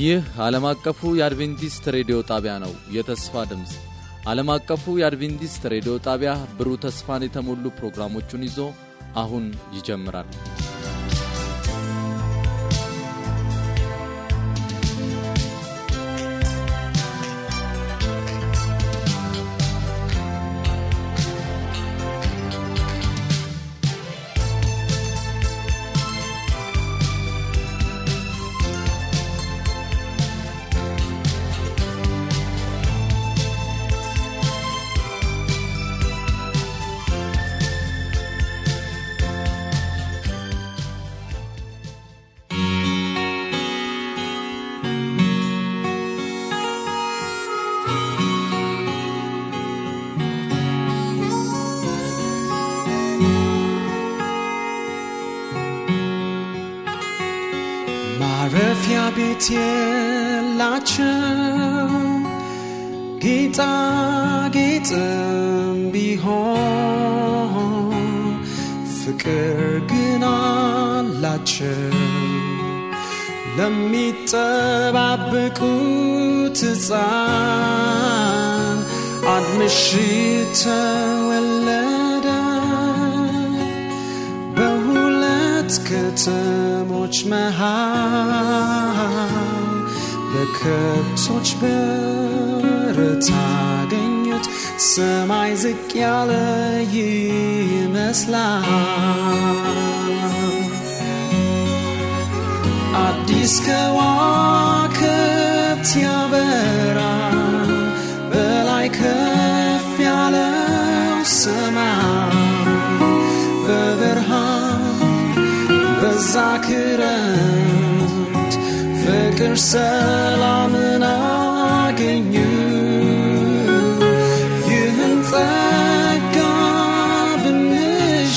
ይህ ዓለም አቀፉ የአድቬንቲስት ሬዲዮ ጣቢያ ነው። የተስፋ ድምፅ ዓለም አቀፉ የአድቬንቲስት ሬዲዮ ጣቢያ ብሩህ ተስፋን የተሞሉ ፕሮግራሞቹን ይዞ አሁን ይጀምራል። ማረፊያ ቤት የላቸው ጌጣጌጥም ቢሆን ፍቅር ግን አላቸው ለሚጠባበቁት ሕፃን አንድ ምሽት ተወለደ በሁለት ከተሞች መሃል በከብቶች በረት አገኙት። ሰማይ ዝቅ ያለ ይመስላል። አዲስ ከዋክብት ያበራል በላይ ከፍ ያለው ሰማይ በብርሃን በዛ ክረምት ፍቅር ሰላምን አገኙ። ይህን ጸጋ ብንሻ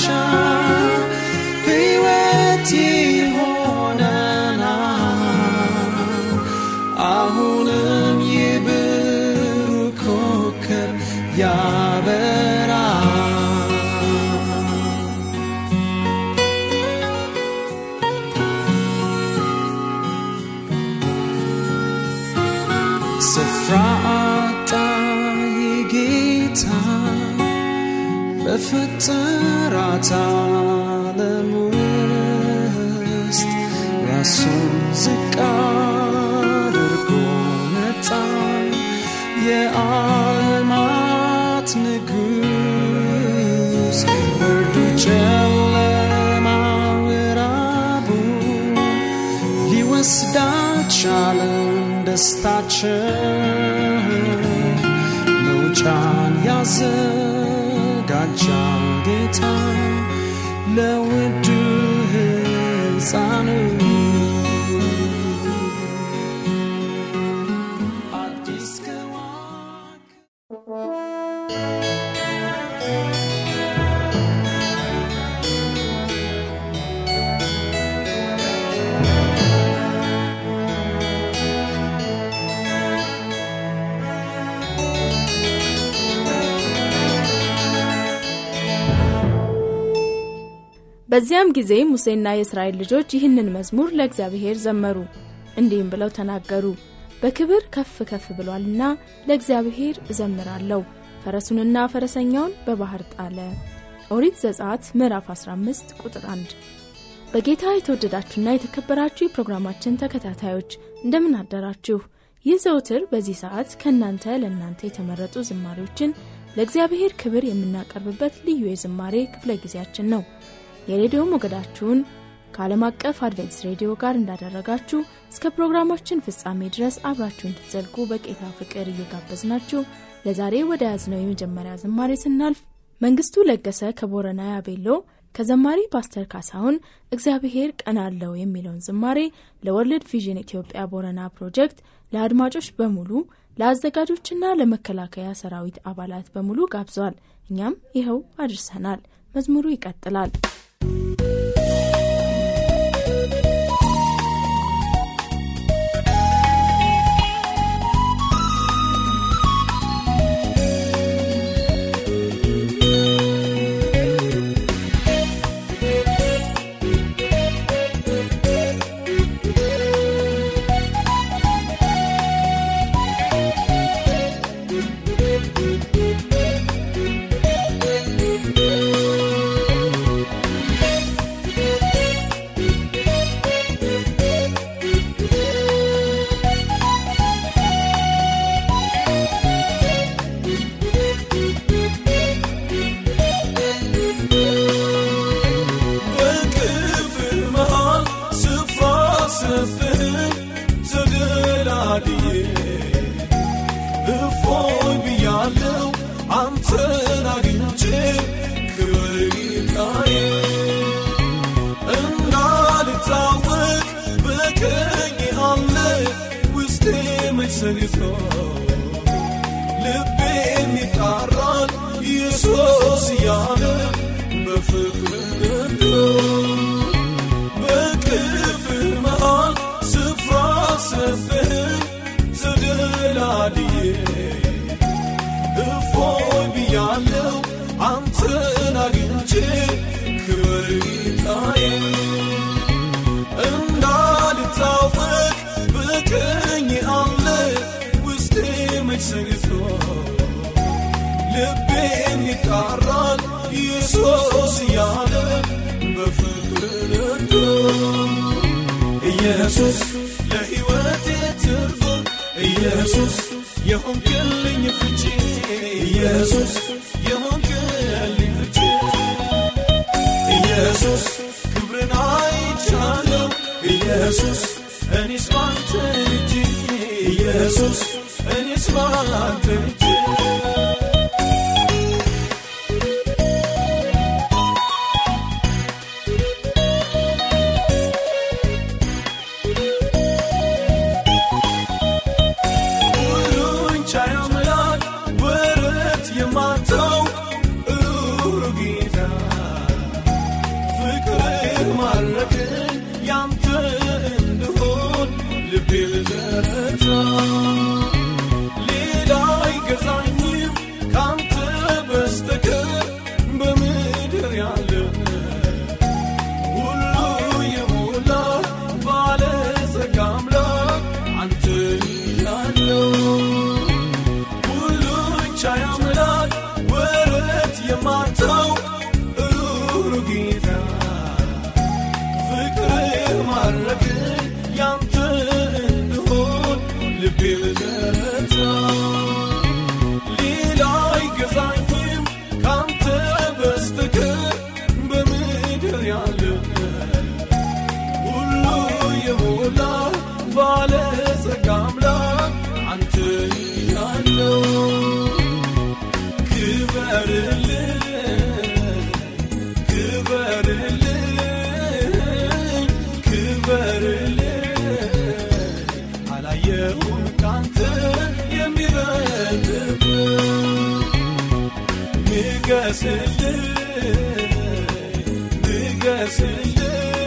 ሕይወት ይሆነናል። አሁንም ይብሩህ ኮከብ ያበራል። ስፍራ አጣ ጌታ በፈጠራት ዓለም ውስጥ ራሱን ዝቅ አድርጎ መጣ። የዓለማት ንጉሥ ብርዱ ጨለማ ምዕራቡ ሊወስዳቻለን ደስታችን መውጫን ያዘጋጃ ጌታ ለውዱ ሕፃኑ አዲስ ከዋክብት በዚያም ጊዜ ሙሴና የእስራኤል ልጆች ይህንን መዝሙር ለእግዚአብሔር ዘመሩ፣ እንዲህም ብለው ተናገሩ። በክብር ከፍ ከፍ ብሏልና ለእግዚአብሔር እዘምራለሁ፣ ፈረሱንና ፈረሰኛውን በባህር ጣለ። ኦሪት ዘጸአት ምዕራፍ 15 ቁጥር 1። በጌታ የተወደዳችሁና የተከበራችሁ የፕሮግራማችን ተከታታዮች እንደምን አደራችሁ? ይህ ዘውትር በዚህ ሰዓት ከእናንተ ለእናንተ የተመረጡ ዝማሬዎችን ለእግዚአብሔር ክብር የምናቀርብበት ልዩ የዝማሬ ክፍለ ጊዜያችን ነው። የሬዲዮ ሞገዳችሁን ከዓለም አቀፍ አድቬንትስ ሬዲዮ ጋር እንዳደረጋችሁ እስከ ፕሮግራማችን ፍጻሜ ድረስ አብራችሁ እንድትዘልቁ በጌታ ፍቅር እየጋበዝናችሁ ለዛሬ ወደ ያዝነው የመጀመሪያ ዝማሬ ስናልፍ መንግስቱ ለገሰ ከቦረና ያቤሎ ከዘማሪ ፓስተር ካሳሁን እግዚአብሔር ቀን አለው የሚለውን ዝማሬ ለወርልድ ቪዥን ኢትዮጵያ ቦረና ፕሮጀክት ለአድማጮች በሙሉ ለአዘጋጆችና ለመከላከያ ሰራዊት አባላት በሙሉ ጋብዘዋል። እኛም ይኸው አድርሰናል። መዝሙሩ ይቀጥላል። ስፍራስብህ ተደላድዬ እፎይ ብያለው አንተን አግኝቼ ክብር ጌታዬ እንዳልታወቅ በቀኝ አለ ውስጤ መሰግቶ ልቤ የሚጣራል ኢየሱስ እያለ በፍቅር ገዶ በክፍል መሃል ስፍራ ሰጠህ ተደላድዬ እፎይ ብያለው አንተን አግኝቼ ክብር ጌታዬ እንዳልታወቅ በቀኝ አለ ውስጤ መች ሰግቶ ልቤም ይጣራል ኢየሱስ እያለ በፍቅር ነዶ ኢየሱስ ለሕይወቴ ትርጉም ኢየሱስ የሆንክልኝ ፍቺ ኢየሱስ የሆንክልኝ ፍቺ ኢየሱስ ክብርን አይቻለው ኢየሱስ እኔስ ባንተ እጅ ኢየሱስ እኔስ ባንተ እጅ ሁሉን ቻይ አምላክ ወረት የማታውቅ ሩሩ ጌታ ፍቅርህ ማረከኝ ያንተ እንድሆን ልቤ ልዘረታ ሌላ አይገዛኝም ካንተ በስተቀር በምድር ያለ ሁሉ የሞላ ባለጸጋ አምላክ አንተ ያለው ሁሉን ቻይ አምላክ ወረት የማታውቅ ሩሩ ጌታ ፍቅርህ ማረከኝ ያንተ እንድሆን ልቤ ልዘረታ ሌላ አይገዛኝም ካንተ በስተቀር በምድር ያለ ሁሉ የሞላ ባለጸጋ አምላክ አንተ ያለው ክበርልኝ ክበርልኝ ክበርልኝ አላየሁም ካንተ የሚበልጥ ንገስልኝ ንገስልኝ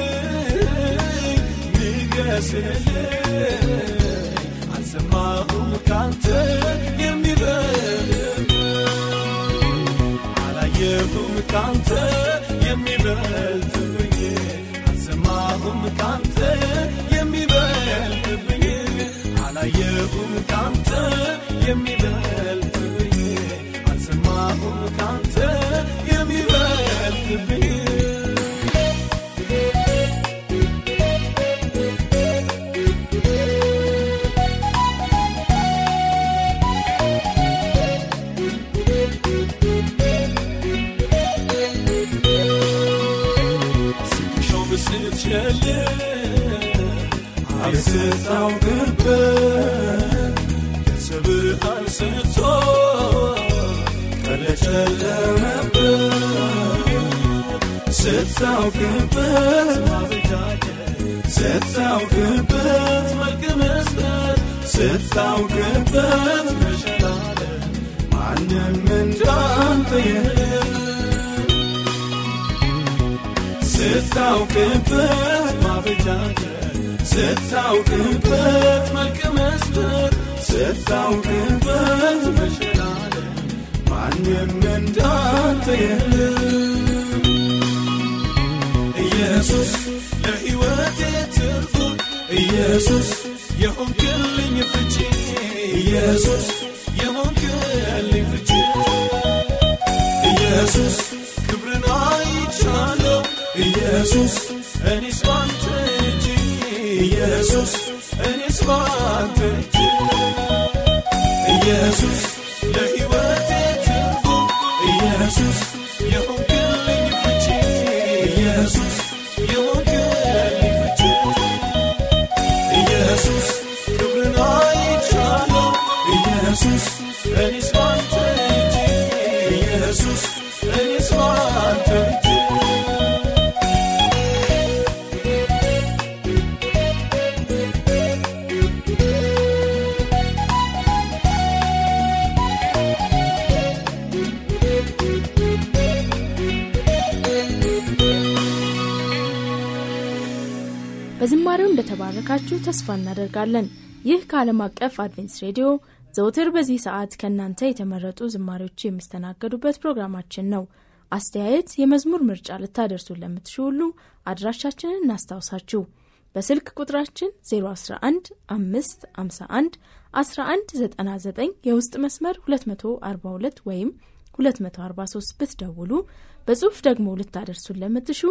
ንገስልኝ አልሰማሁም ካንተ የሚበልጥ አላየሁም ካንተ የሚበልጥብኝ አልሰማሁም ካንተ የሚበልጥብኝ አላየሁም ካንተ የሚበልጥብኝ አልሰማሁም ካንተ የሚበልጥብኝ ስትሾም ስትሸልም አልስታውቅበት ከብርሃን ስቶ ቀለጨለመበት ስታውቅበት ማበጃጀት ስታውቅበት መልክ መስጠት ስታውቅበት መሸላለም ማንም እንዳንተ የለም ስታውቅበት ማበጃጀት ስታውቅበት መልክ መስጠት ስታውቅበት መሸላለም ማንም እንዳንተ የለም ኢየሱስ ለሕይወቴ ትርፉ ኢየሱስ የሆንክልኝ ፍቺ ኢየሱስ የሆንክልኝ ፍቺ ኢየሱስ ክብርን አይቻለው ኢየሱስ እኔስ ባንተ እጅ ኢየሱስ እኔስ ባንተ እጅ ኢየሱስ ለሕይወቴ ትርጉም ኢየሱስ የሆንክልኝ ፍቺ ኢየሱስ የሆንክልኝ ፍቺ በዝማሬው እንደተባረካችሁ ተስፋ እናደርጋለን። ይህ ከዓለም አቀፍ አድቬንስ ሬዲዮ ዘውትር በዚህ ሰዓት ከእናንተ የተመረጡ ዝማሬዎች የሚስተናገዱበት ፕሮግራማችን ነው። አስተያየት፣ የመዝሙር ምርጫ ልታደርሱን ለምትሹ ሁሉ አድራሻችንን እናስታውሳችሁ። በስልክ ቁጥራችን 011 551 1199 የውስጥ መስመር 242 ወይም 243 ብትደውሉ በጽሑፍ ደግሞ ልታደርሱን ለምትሹ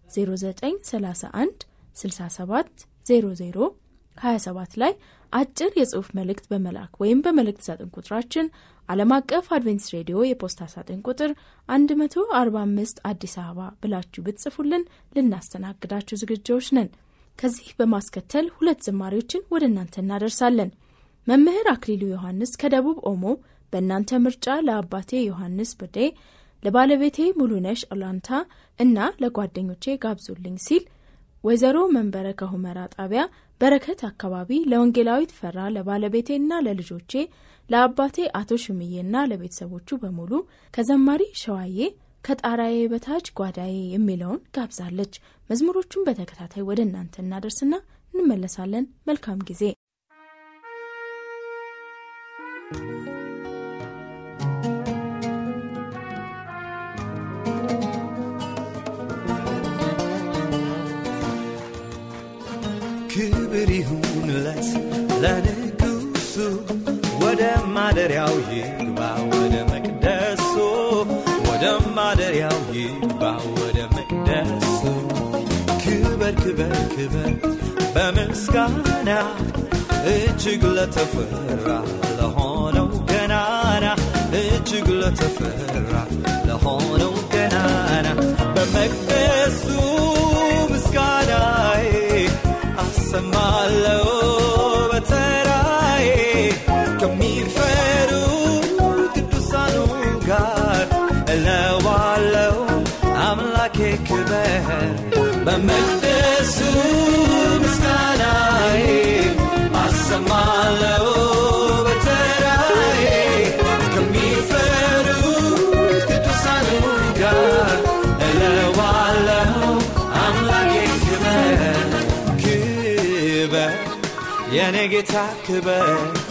0931 67 00 27 ላይ አጭር የጽሑፍ መልእክት በመላክ ወይም በመልእክት ሳጥን ቁጥራችን ዓለም አቀፍ አድቬንቲስት ሬዲዮ የፖስታ ሳጥን ቁጥር 145 አዲስ አበባ ብላችሁ ብትጽፉልን ልናስተናግዳችሁ ዝግጆች ነን። ከዚህ በማስከተል ሁለት ዝማሬዎችን ወደ እናንተ እናደርሳለን። መምህር አክሊሉ ዮሐንስ ከደቡብ ኦሞ በእናንተ ምርጫ ለአባቴ ዮሐንስ ብዴ፣ ለባለቤቴ ሙሉነሽ ኦላንታ እና ለጓደኞቼ ጋብዙልኝ ሲል ወይዘሮ መንበረ ከሁመራ ጣቢያ በረከት አካባቢ ለወንጌላዊት ፈራ ለባለቤቴና ለልጆቼ ለአባቴ አቶ ሽምዬና ለቤተሰቦቹ በሙሉ ከዘማሪ ሸዋዬ ከጣራዬ በታች ጓዳዬ የሚለውን ጋብዛለች። መዝሙሮቹን በተከታታይ ወደ እናንተ እናደርስና እንመለሳለን። መልካም ጊዜ። ክብር ይሁንለት ለንጉሱ ወደ ማደሪያው ይግባ ወደ መቅደሱ ወደ ማደሪያው ይግባ ወደ መቅደሱ ክበር ክበር ክበር በምስጋና እጅግ ለተፈራ ለሆነው ገናና እጅግ ለተፈራ ለሆነው ገናና በመቅደሱ ምስጋናዬ አሰማለው በተራዬ ከሚፈሩ ቅዱሳኑ ጋር እለዋለው አምላኬ ክበር በመቅደሱ ምስጋናዬ አሰማለው በተራዬ ከሚፈሩ ቅዱሳኑ ጋር እለዋለው አምላኬ ክበር ክበር የኔ ጌታ ክበር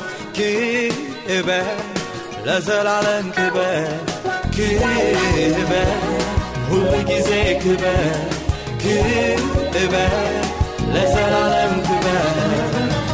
ክበር ለዘላለም ክበር ክበር ሁሉ ጊዜ ክበር ክበር ለዘላለም ክበር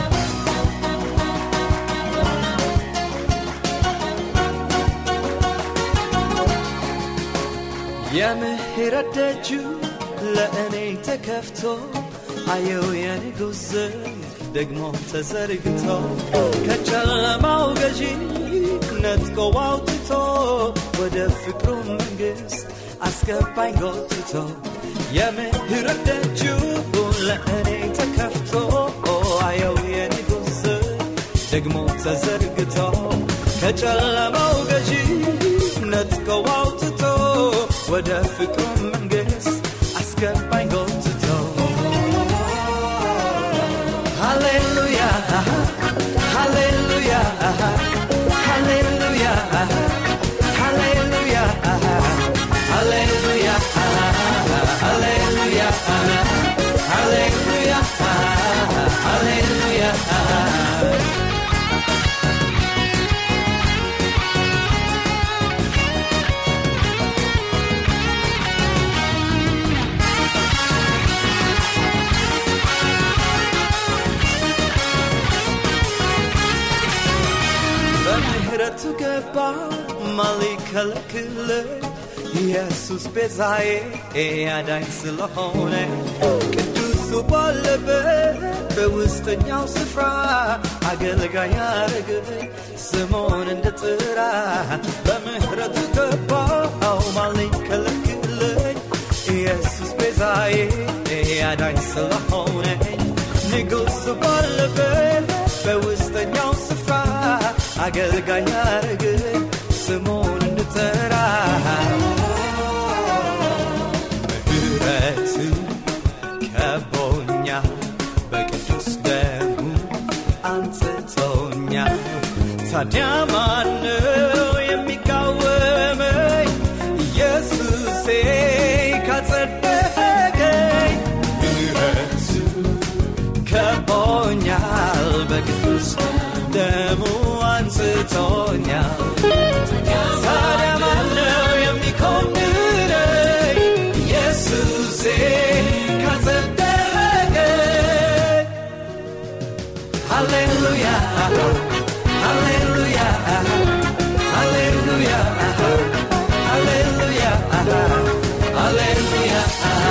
የምህረት ደጁ ለእኔ ተከፍቶ አየው የንጉሥ ደግሞ ተዘርግቶ ከጨለማው ገዢ ነጥቆ አውጥቶ ወደ ፍቅሩ መንግሥት አስገባኝ ጎትቶ የምህረት ደጁ ለእኔ ተከፍቶ አየው የንጉሥ ደግሞ ተዘርግቶ ከጨለማው ገዢ ነጥቆ አውጥቶ ወደ ፍቅሩ መንግሥት አስገባኝ ጎትቶ ሃሌሉያ ሃሌሉያ ሃሌሉያ ሃሌሉያ ሃሌሉያ ሃሌሉያ ሃሌሉያ ሃሌሉያ በምህረቱ ገባ ማሊከለክል ኢየሱስ ቤዛዬ ያዳኝ ስለሆነ ቅዱሱ ባለበት በውስጠኛው ስፍራ አገልጋይ ያረገኝ ስሙን እንድጥራ በምህረቱ ገባው ማሊከለክለኝ ኢየሱስ ቤዛዬ ያዳኝ ስለሆነ ንጉሱ ባለበት በውስጠኛው ስፍራ አገልጋይ ያረገኝ ስሙን እንድጠራ ምህረቱ ከቦኛ በቅዱስ ደሙ አንጽቶኛ ታዲያ ማነው የሚቃወመኝ ኢየሱሴ ካጸደቀኝ ምህረቱ ረድቶኛል ታዲያ ማነው የሚኮንነኝ ኢየሱሴ ካጸደቀኝ ሃሌሉያ ሃሌሉያ ሃሌሉያ ሃሌሉያ ሃሌሉያ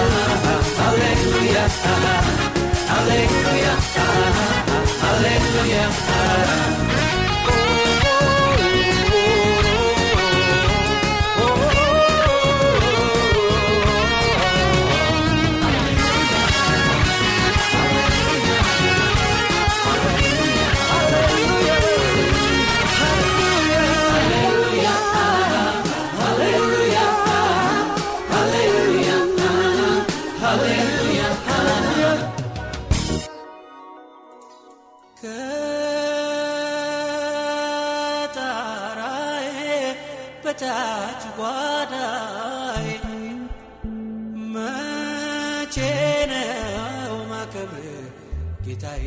ሃሌሉያ ሃሌሉያ ሃሌሉያ ከጣራዬ በታች ጓዳዬ መቼ ነው ማከብር ጌታዬ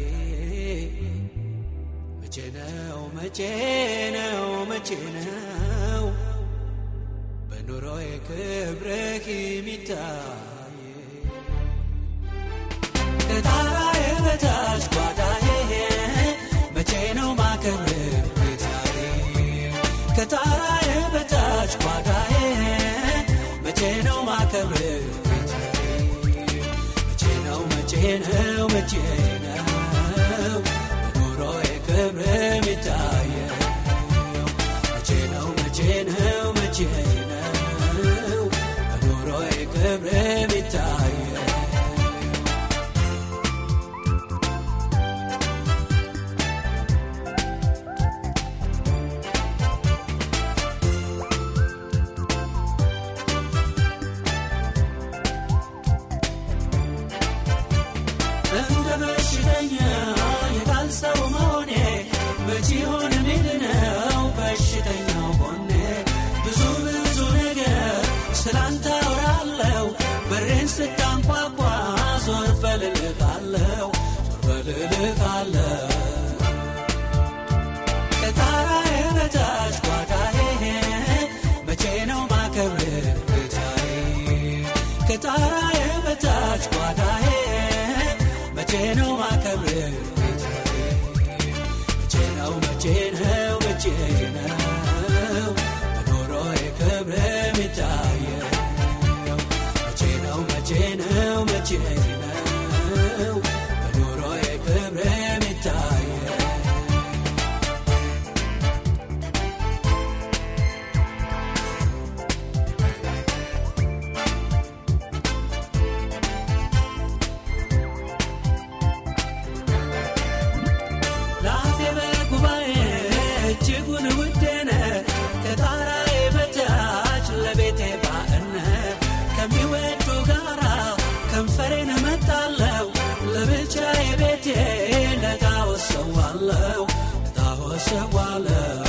መቼ ነው መቼ ነው መቼ ነው በኑሮዬ ክብርህ የሚታይ ከጣራዬ በታች ጓዳዬ መቼ ነው ማከብር ጌታዬ ከጣራዬ በታች ጓዳዬ መቼ ነው ማከብር ጌታዬ መቼ ነው መቼ ነው መቼ ነው በኑሮዬ ክብር የሚታየው መቼ ነው መቼ ነው መቼ ነው በኑሮዬ ክብር የሚታየው እንደ በሽተኛ የቃል ሰው መሆኔ መቼ ሆነ ምንድነው በሽተኛው ጎኔ ብዙ ብዙ ነገር ስላንተ አወራለሁ በሬን ስታንኳኳ ዞር በልልቃለሁ ዞር በልልቃለሁ ከጣራዬ በታች ጓዳዬ መቼ ነው ማከብር ጌታዬ ከጣራዬ በታች ጓዳዬ መቼ ነው ማከብር ጌታዬ መቼ ነው መቼ ነው መቼ ነው በኑሮዬ ክብር የሚታየው መቼ ነው መቼ ነው መቼ ነው በኑሮዬ ክብር የሚታየው ላፌ በጉባኤ እጅጉን ውዴነ ከጣራዬ በታች ለቤቴ ባእነ ከሚወዱ ጋራ ከንፈሬን መጣለው ለብቻዬ ቤቴ ለጣዖት ሰዋለው ለጣዖት ሰዋለው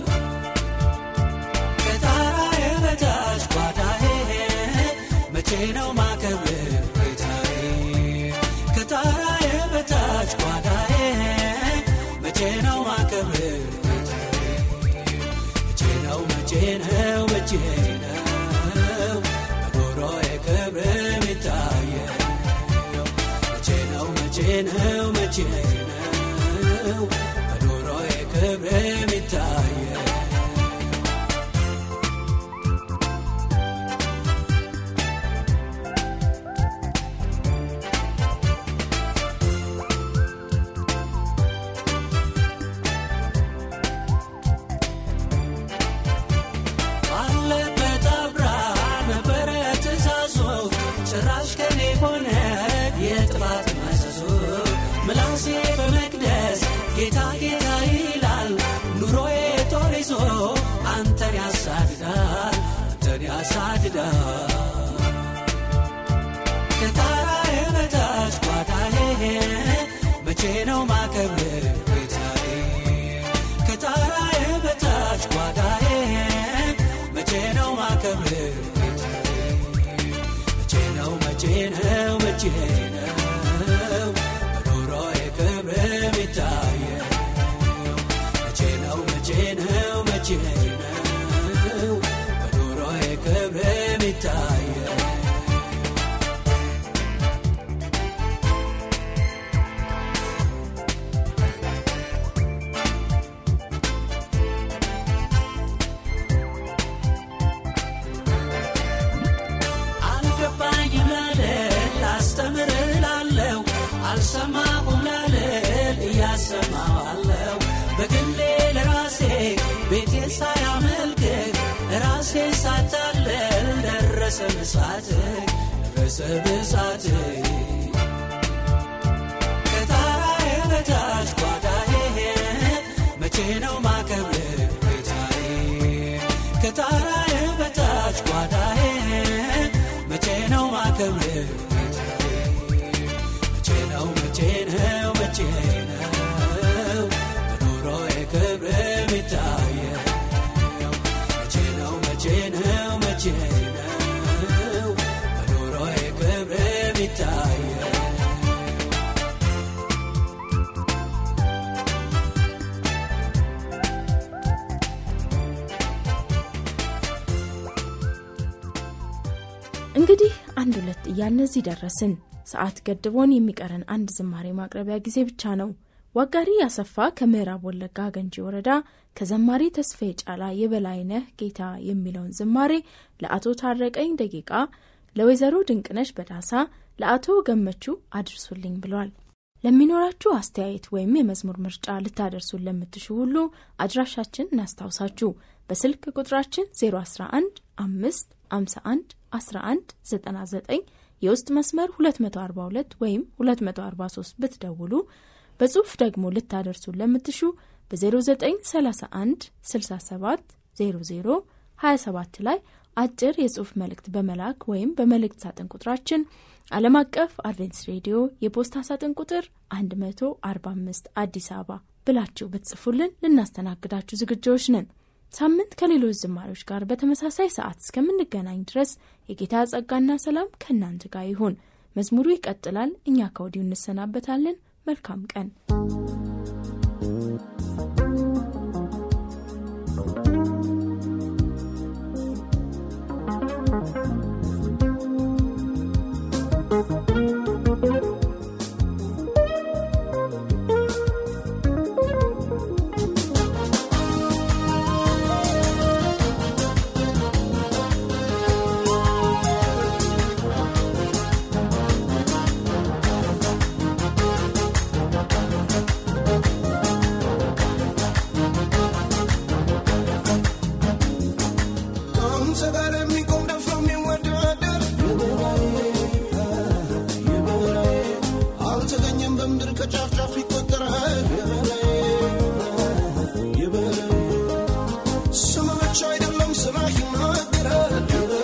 ከጣራዬ በታች ጓዳዬ መቼ ነው ማከብር ጌታዬ ከጣራዬ በታች ጓዳዬ መቼ ነው ማከብር ጌታዬ መቼ ነው መቼ ነው መቼ ነው በኑሮዬ ክብር የሚታየው መቼ ነው መቼ ነው መቼ ነው በኑሮዬ ክብር የሚታየው ባለበት አብራ ነበረ ትእዛዙ ጭራሽ ከኔ ሆነ የጥፋት መዘዙ ምላሴ በመቅደስ ጌታ ጌታ ይላል ኑሮዬ ጦር ይዞ አንተን ያሳድዳል አንተን ያሳድዳል ከጣራዬ በታች ጓዳዬ መቼ ነው ማከብር ጌታዬ ከጣራዬ በታች ጓዳዬ መቼ ነው ማከብር ጌታዬ መቼ ነው መቼ ነው መቼ ነው በኑሮዬ ክብር የሚታየው መቼ ነው መቼ ነው አቁም ላልል እያሰማዋለው በግሌ ለራሴ ቤቴ ሳያመልክህ ራሴ ሳታለል ደረሰ ብሳትህ ደረሰ ብሳትህ ከጣራዬ በታች ጓዳዬ መቼ ነው ማከብር ጌታዬ ከጣራዬ በታች ጓዳዬ መቼ ነው ማከብር መቼ ነው መቼ ነው መቼ ነው በኑሮዬ ክብር የሚታየው መቼ ነው መቼ ነው መቼ ነው በኑሮዬ ክብር የሚታየው እንግዲህ አንድ ሁለት እያልን እዚህ ደረስን። ሰዓት ገድቦን የሚቀረን አንድ ዝማሬ ማቅረቢያ ጊዜ ብቻ ነው። ዋጋሪ ያሰፋ ከምዕራብ ወለጋ ገንጂ ወረዳ ከዘማሪ ተስፋዬ ጫላ የበላይነህ ጌታ የሚለውን ዝማሬ ለአቶ ታረቀኝ ደቂቃ፣ ለወይዘሮ ድንቅነሽ በዳሳ፣ ለአቶ ገመቹ አድርሱልኝ ብሏል። ለሚኖራችሁ አስተያየት ወይም የመዝሙር ምርጫ ልታደርሱን ለምትሹ ሁሉ አድራሻችን እናስታውሳችሁ። በስልክ ቁጥራችን 011 5 51 11 99 የውስጥ መስመር 242 ወይም 243 ብትደውሉ በጽሑፍ ደግሞ ልታደርሱን ለምትሹ በ0931 67 00 27 ላይ አጭር የጽሑፍ መልእክት በመላክ ወይም በመልእክት ሳጥን ቁጥራችን ዓለም አቀፍ አድቬንትስ ሬዲዮ የፖስታ ሳጥን ቁጥር 145 አዲስ አበባ ብላችሁ ብትጽፉልን ልናስተናግዳችሁ ዝግጆች ነን። ሳምንት ከሌሎች ዝማሬዎች ጋር በተመሳሳይ ሰዓት እስከምንገናኝ ድረስ የጌታ ጸጋና ሰላም ከእናንተ ጋር ይሁን። መዝሙሩ ይቀጥላል። እኛ ከወዲሁ እንሰናበታለን። መልካም ቀን። ከአንተ ጋር የሚቆም ደፍሮ የሚወዳደር አልተገኘም በምድር ከጫፍ ጫፍ ይቆጠራል ስም ብቻ አይደለም ስራ ይናገራል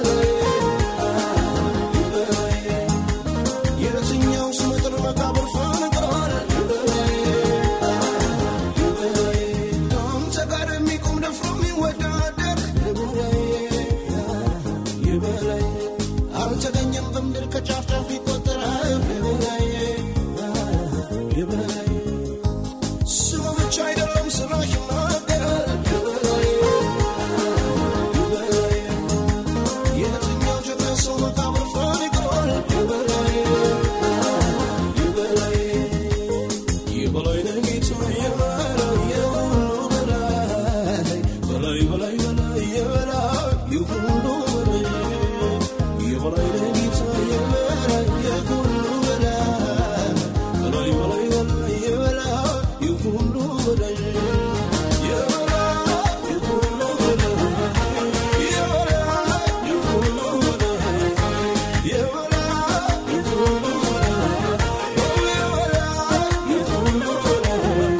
የትኛው ስመጥር መቃብር ፈንቅሯል ከአንተ ጋር የሚቆም ደፍሮ የሚወዳደር የበላይ አልተገኘም በምድር ከጫፍ ጫፍ ይቆጠራል የበላይ የበላይ ስሙ ብቻ አይደለም ስራ ይናገራል የበላይ የበላይ የትኛው ጀግና ሰው መቃብር ፈንቅሯል የበላይ የበላይ የበላይ ነህ ጌታ የበላይ የሁሉ በላይ በላይ በላይ በላይ የበላይ የሁሉ በላይ የበላይ ነህ ጌታ የበላይ የሁሉ በላይ በላይ በላይ በላይ የበላይ የሁሉ በላይ የበላይ የሁሉ በላይ የበላይ የሁሉ በላይ የበላይ የሁሉ በላይ የሁሉ በላይ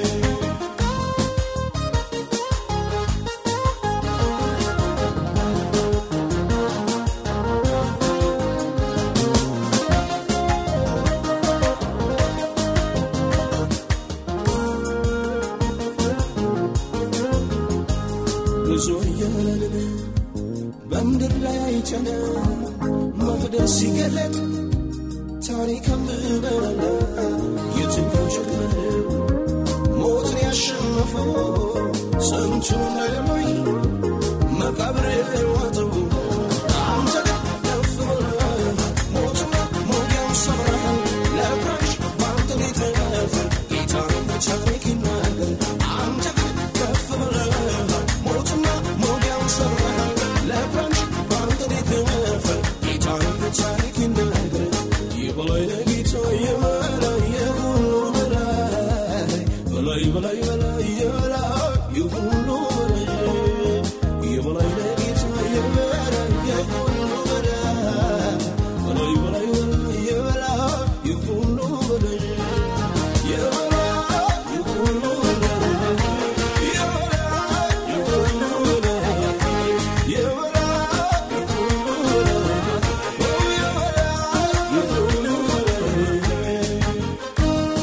ብዙ እያለን በምድር ላይ አይተን መቅደስ ሲገለጥ ታሪክ አንብበናል። የትኛው ጀግና ነው ሞትን ያሸነፈው ስንቱን እንደለሞኝ መቃብር ዋጠው አንተ ግን ከፍ ብለህ ሞትና ሞጊያውን ሰብረሃል። ለፍራሽ በአንተ ላይ ተነፍር ጌታ ታሪክ ይናገር አንተ ግን ከፍ ብለህ ሞትና ሞጊያውን ሰብረሃል። ለፍራሽ በአንተ ላይ ተነፍር ጌታ ታሪክ ይናገር የበላይ በላይ የበላይ የሁሉ በላይ የበላይ ለጌታ የበላይ የሁሉ በላይ በላይ በላይ በላይ የበላይ የሁሉ በላይ የበላይ የሁሉ በላይ የበላይ የሁሉ በላይ የበላይ የሁሉ በላይ የበላይ የሁሉ በላይ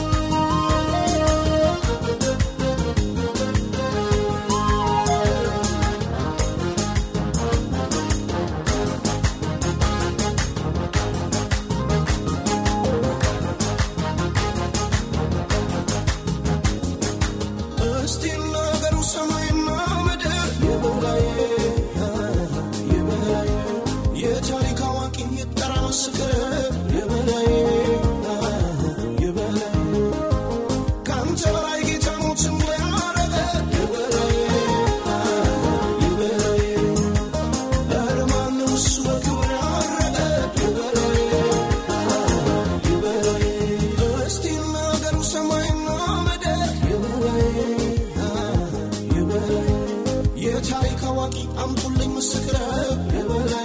እስቲ ነገሩ ሰማይና ምድር የበላይ የበላይ የታሪክ አዋቂ ይጠራ ምስክር የበላይ የበላይ ከአንተ በላይ ጌታ ሞትን ያረገ የበላይ የበላይ ኧረ ማነው እሱ በክብር ያረገ የበላይ የበላይ እስቲ ነገሩ ሰማይና ምድር የበላይ የበላይ የታሪክ አዋቂ አምጡልኝ ምስክር የበላይ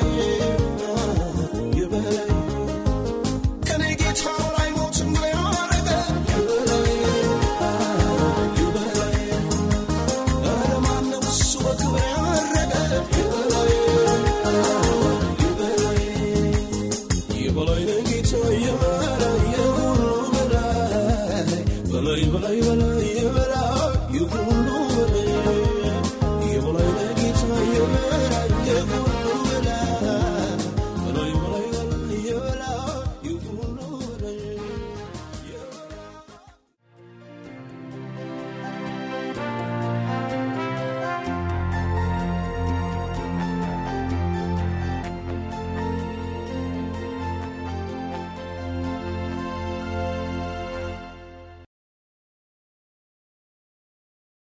የበላይ ከኔ ጌታ በላይ ሞትን ያረገ የበላይ የበላይ ኧረ ማነው እሱ በክብር ያረገ የበላይ የበላይ የበላይ ነህ ጌታ የበላይ የሁሉ በላይ በላይ በላይ በላይ የበላይ የሁሉ